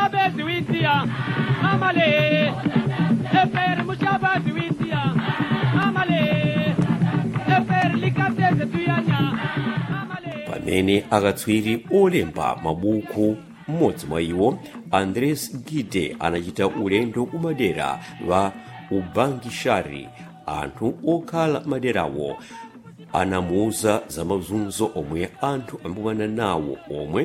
mushabazi w'indiya amale eferi mushabazi w'indiya amale eferi likateze tuyanya amale pamene akatswiri olemba mabuku mmodzi mwa iwo andres gide anachita ulendo kumadera wa ubangishari anthu okhala maderawo anamuuza za mazunzo omwe anthu ambuwana nawo omwe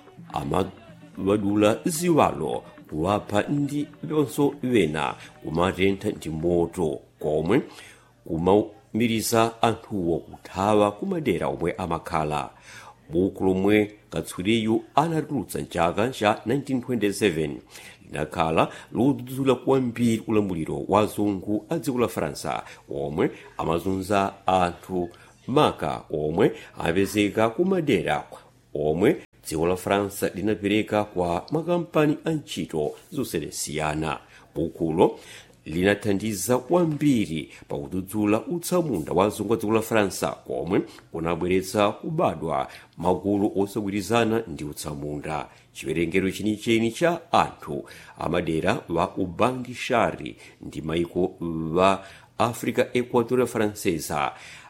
amawadula ziwalo kuwapha ndi lonso wena kumatentha ndi moto komwe kumamiriza anthuwo kuthawa kumadera omwe amakhala buku lomwe katswiriyu anatulutsa mchaka cha 1927 linakhala ludzudzula kwambiri ulamuliro wa zungu a dziko la faransa omwe amazunza anthu maka omwe amapezeka kumadera omwe dziko la faransa linapereka kwa makampani a ntchito zosiyanasiyana bukulo linathandiza kwambiri pakudzudzula utsamunda wa zungu a dziko la faransa komwe kunabweretsa kubadwa magulu osagwirizana ndi utsamunda chiwerengero chenicheni cha anthu amadera wa ubangishari ndi maiko wa africa equatorial francesa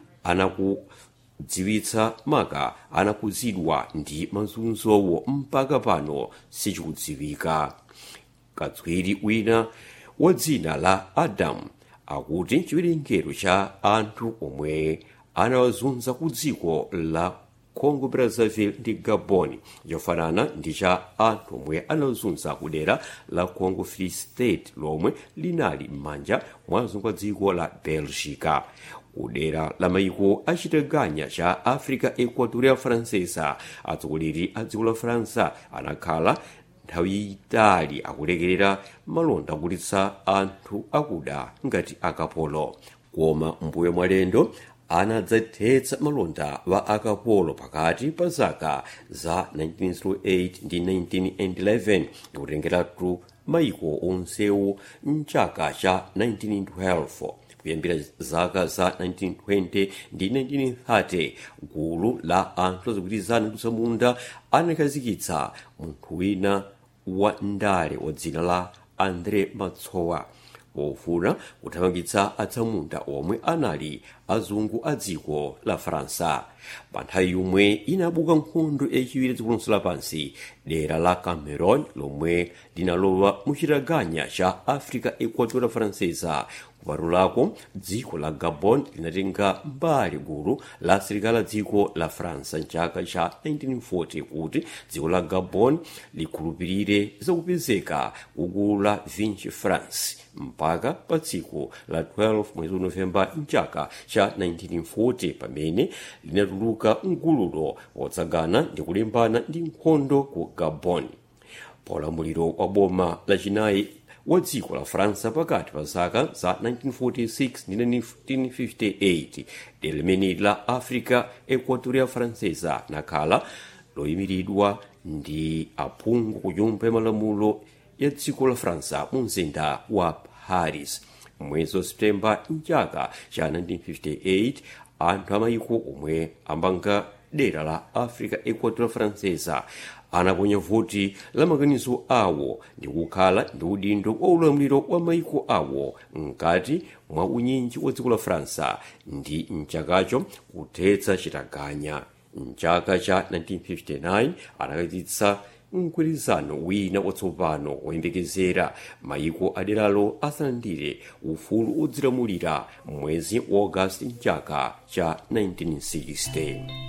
anakudziwitsa maka anakuzidwa ndi mazunzowo mpaka pano sichikudziwika katswiri wina wa dzina la adam akuti chiwerengero cha anthu omwe anawazunza ku dziko la congo brazzaville ndi gabon chofanana ndi cha anthu omwe anawazunza ku dera la congo free state lomwe linali m'manja mwa zungu a dziko la belgica kudera la maiko achiteganya cha africa equatorial francesa atsogoleri a dziko la faransa anakhala nthawi yayitali akulekerera malonda akugulitsa anthu akuda ngati akapolo koma mbuyo mwalendo anadzathetsa malonda wa akapolo pakati pa zaka za 1908 ndi 1911 ndikutengeratu maiko onsewo mchaka cha 1912 kuyambira zaka za 1920 ndi 1930 gulu la anthu azigwirizana kutsamunda anakhazikitsa munthu wina wa ndale wa dzina la andre matsowa pofuna kuthamangitsa atsamunda omwe anali azungu a dziko la faransa pa nthawi yomwe inabuka nkhondo yachiwiri dziko lonse lapansi dera la cameron lomwe linalowa muchitaganya cha africa equatorial francesa kupatulako dziko la gabon linatenga mbali gulu la asilikali a dziko la faransa mchaka cha 1940 kuti dziko la gabon likhulupirire zakupezeka kugulu la vinci france mpaka pa tsiku la 12 mwezi wa novemba mchaka cha 1940 pamene linatuluka mgululo wotsagana ndi kulimbana ndi nkhondo ku gabon paulamuliro wa boma lachinayi wa dziko la faransa pakati pa zaka za 1946 ndi 1958 dera limene la africa equatorial francesa nakhala loyimiridwa ndi aphungu ku nyumba ya malamulo ya dziko la faransa mu mzinda wa paris mwezi wa septemba mchaka cha 1958 anthu amayiko omwe amanga dera la africa equatorial francesa anaponya voti la maganizo awo ndi kukhala ndi udindo wa ulamuliro wa maiko awo mkati mwa unyinji wa dziko la faransa ndi mchakacho kuthetsa chitaganya mchaka cha 1959 anakhazikitsa mgwirizano wina watsopano woyembekezera maiko aderalo asalandire ufulu odzilamulira mwezi wa agosti mchaka cha 1960